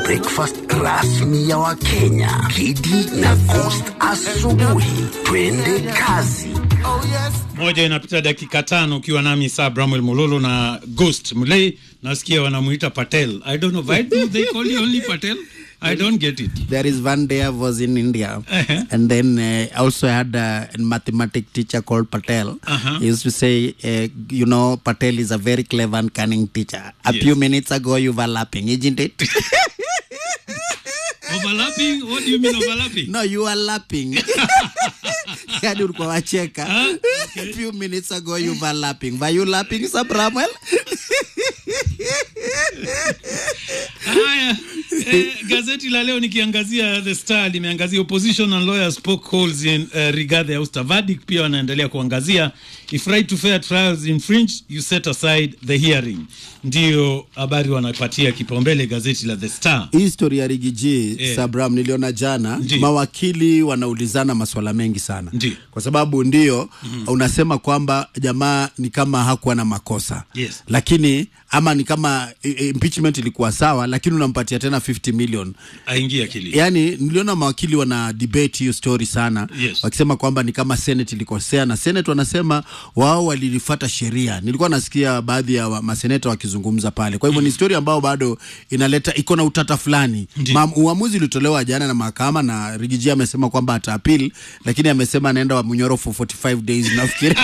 breakfast rasmi ya Wakenya. Kidi na Coast asubuhi. Twende kazi. moja inapita dakika tano ukiwa nami saa Bramwell Mololo na Ghost Mulei. Nasikia wanamuita Patel. I don't know why do they call you only Patel? I don't get it. There is one day I was in India, Uh-huh. and then uh, also had a mathematics teacher called Patel. Uh-huh. He used to say, uh, you know, Patel is a very clever and cunning teacher. A Yes. few minutes ago, you were laughing, isn't it? Overlapping? What do you mean overlapping? no, you are laughing. Yani ulikuwa wacheka. Huh? A few minutes ago, you were laughing. Were you laughing, Sir Bramwell? Haya, eh, gazeti la leo nikiangazia The Star limeangazia opposition and lawyers poke holes in uh, Rigathi Auster verdict. Pia wanaendelea kuangazia if right to fair trials infringe you set aside the hearing. Ndio habari wanapatia kipaumbele gazeti la The Star. hii story ya rigiji Eh. sabram niliona jana Ndi. mawakili wanaulizana maswala mengi sana Ndi. kwa sababu ndio unasema kwamba jamaa ni kama hakuwa na makosa Yes. lakini ama ni kama i- i- impeachment ilikuwa sawa lakini unampatia tena 50 million Aingia akili. yaani niliona mawakili wana debate hiyo story sana Yes. wakisema kwamba ni kama senate ilikosea na senate wanasema wao walilifata sheria nilikuwa nasikia baadhi ya wa- maseneta wakizungumza pale kwa hivyo ni story ambayo bado inaleta iko na utata fulani Ndiyo. Ma, uamuzi ulitolewa jana na mahakama na rigiji amesema kwamba ata appeal lakini amesema anaenda wa mnyoro for 45 days nafikiri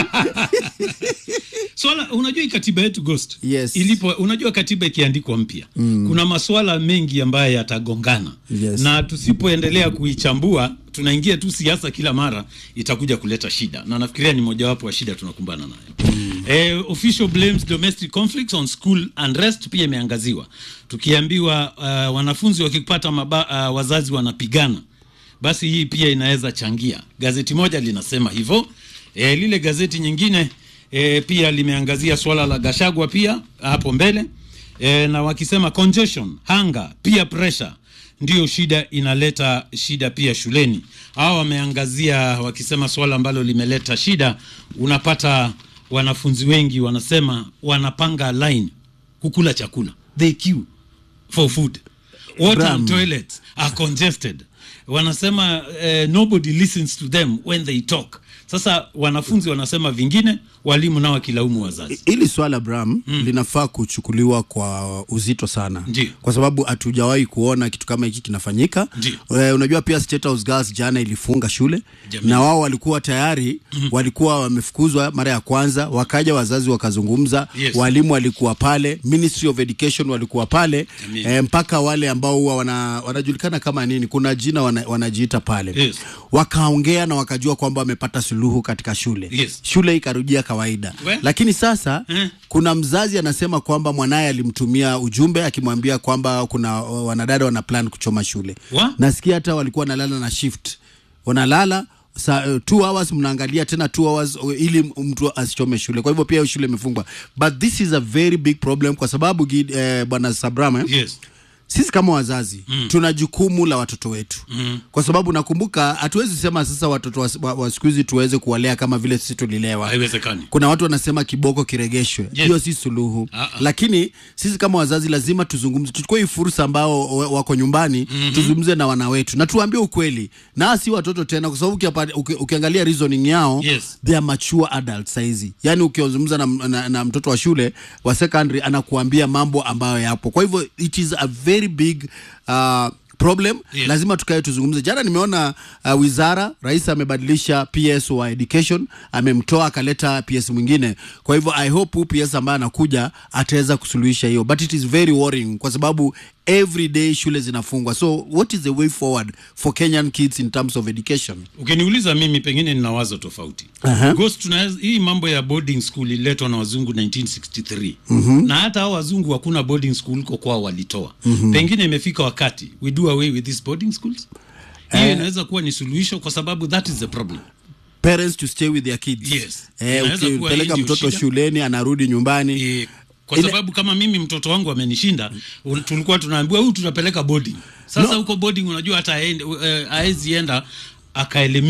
Swala unajua hii katiba yetu Ghost. Yes. Ilipo unajua katiba ikiandikwa mpya. Kuna masuala mengi ambayo yatagongana. Yes. Na tusipoendelea kuichambua tunaingia tu siasa kila mara itakuja kuleta shida. Na nafikiria ni mojawapo wa shida tunakumbana nayo. Eh, official blames domestic conflicts on school unrest pia imeangaziwa. Tukiambiwa uh, wanafunzi wakipata maba, uh, wazazi wanapigana basi hii pia inaweza changia. Gazeti moja linasema hivyo. E, lile gazeti nyingine e, pia limeangazia swala la Gashagwa pia hapo mbele e, na wakisema congestion, hunger, peer pressure ndio shida inaleta shida pia shuleni. Hao wameangazia wakisema swala ambalo limeleta shida, unapata wanafunzi wengi wanasema wanapanga line kukula chakula, they queue for food water Bram. and toilets are congested wanasema eh, nobody listens to them when they talk sasa wanafunzi wanasema vingine walimu nao wakilaumu wazazi hili swala bram mm. linafaa kuchukuliwa kwa uzito sana Ndiyo. kwa sababu hatujawahi kuona kitu kama hiki kinafanyika Ndiyo. e, unajua pia State House Girls jana ilifunga shule Jamii. na wao walikuwa tayari mm. walikuwa wamefukuzwa mara ya kwanza wakaja wazazi wakazungumza Yes. walimu walikuwa pale Ministry of Education walikuwa pale Jamii. e, mpaka wale ambao huwa wana, wanajulikana kama nini kuna jina wana, wanajiita pale Yes. wakaongea na wakajua kwamba wamepata suluhu katika shule Yes. shule ikarudia kawaida We? lakini sasa Eh. kuna mzazi anasema kwamba mwanaye alimtumia ujumbe akimwambia kwamba kuna uh, wanadada wana plan kuchoma shule Wa? nasikia hata walikuwa wanalala na shift wanalala sa, uh, two hours mnaangalia tena two hours uh, ili mtu asichome shule kwa hivyo pia hiyo shule imefungwa but this is a very big problem kwa sababu Gid- eh, bwana sabrama eh, yes sisi kama wazazi mm. tuna jukumu la watoto wetu mm. kwa sababu nakumbuka hatuwezi sema sasa watoto wa, wa, wa siku hizi tuweze kuwalea kama vile sisi tulilewa haiwezekani kuna watu wanasema kiboko kiregeshwe Yes. hiyo si suluhu Ah, ah. lakini sisi kama wazazi lazima tuzungumze tuchukue hii fursa ambao wa- wako nyumbani mm-hmm. tuzungumze na wana wetu na tuambie ukweli na si watoto tena kwa sababu ukiapa- uki, ukiangalia reasoning yao Yes. they are mature adults saizi yani ukizungumza na, na, na mtoto wa shule wa secondary anakuambia mambo ambayo yapo kwa hivyo it is a very big uh, problem Yes. lazima tukae tuzungumze jana nimeona uh, wizara rais amebadilisha ps wa education amemtoa akaleta ps mwingine kwa hivyo i hope huu ps ambaye anakuja ataweza kusuluhisha hiyo but it is very worrying kwa sababu every day shule zinafungwa so what is the way forward for kenyan kids in terms of education ukiniuliza mimi pengine nina wazo tofauti Aha. Ghost, tunaweza- hii mambo ya boarding school ililetwa na wazungu 1963 mm-hmm. na hata hao wazungu hakuna boarding school huko kwao walitoa mm-hmm. pengine imefika wakati we do away with these boarding schools hiyo inaweza kuwa ni suluhisho kwa sababu that is the problem parents to stay with their kids Yes. eh, Inaweza kuwa ukipeleka hii ndio mtoto shida. shuleni anarudi nyumbani e, kwa Ile- sababu kama mimi mtoto wangu amenishinda un- tulikuwa tunaambiwa huyu tunapeleka boarding sasa No. huko boarding unajua hata aende- eh, haezi enda akaelimika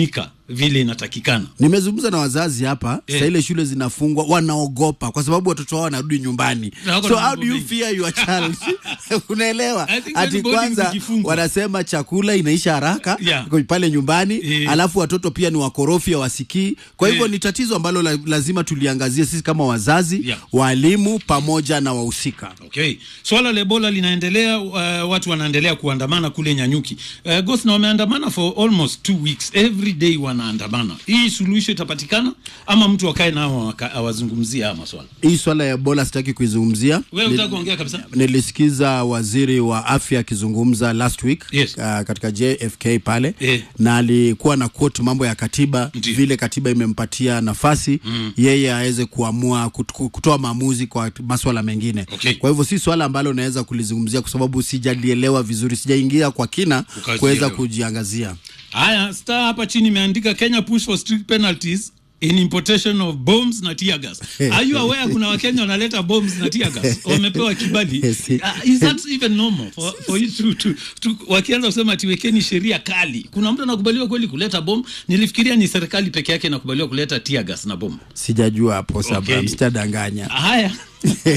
vile inatakikana nimezungumza na wazazi hapa Eh. saa ile shule zinafungwa wanaogopa kwa sababu watoto wao wanarudi nyumbani Na wako so na how mambo do you mengi. fear your child unaelewa I think ati when boarding kwanza zikifungwa. wanasema chakula inaisha haraka Yeah. pale nyumbani Eh. alafu watoto pia ni wakorofi hawasikii kwa hivyo Eh. ni tatizo ambalo la, lazima tuliangazie sisi kama wazazi Yeah. walimu pamoja na wahusika Okay. Swala la Ebola linaendelea, uh, watu wanaendelea kuandamana kule Nyanyuki. Uh, Ghost na wameandamana for almost two weeks. Every day wanaandamana. Hii suluhisho itapatikana ama mtu wakae nao waka- awazungumzie haya maswala? hii swala ya ebola sitaki kuizungumzia Wewe Ni- unataka kuongea kabisa? nilisikiza waziri wa afya akizungumza last week Yes. uh, katika JFK pale Eh. na alikuwa na quote mambo ya katiba Ndiyo. vile katiba imempatia nafasi mm. yeye aweze kuamua kut- kutoa maamuzi kwa maswala mengine Okay. kwa hivyo si swala ambalo naweza kulizungumzia kwa sababu sijalielewa vizuri sijaingia kwa kina Ukazielewa. kuweza kujiangazia Haya, star hapa chini imeandika Kenya push for strict penalties in importation of bombs na tear gas. Are you aware kuna Wakenya wanaleta bombs na tear gas? Wamepewa kibali. Yes. Uh, is that even normal for, for you to, to, to wakianza kusema ati wekeni sheria kali. Kuna mtu anakubaliwa kweli kuleta bomb? Nilifikiria ni serikali peke yake inakubaliwa kuleta tear gas na bomb. sijajua hapo Okay. sababu sitadanganya Haya.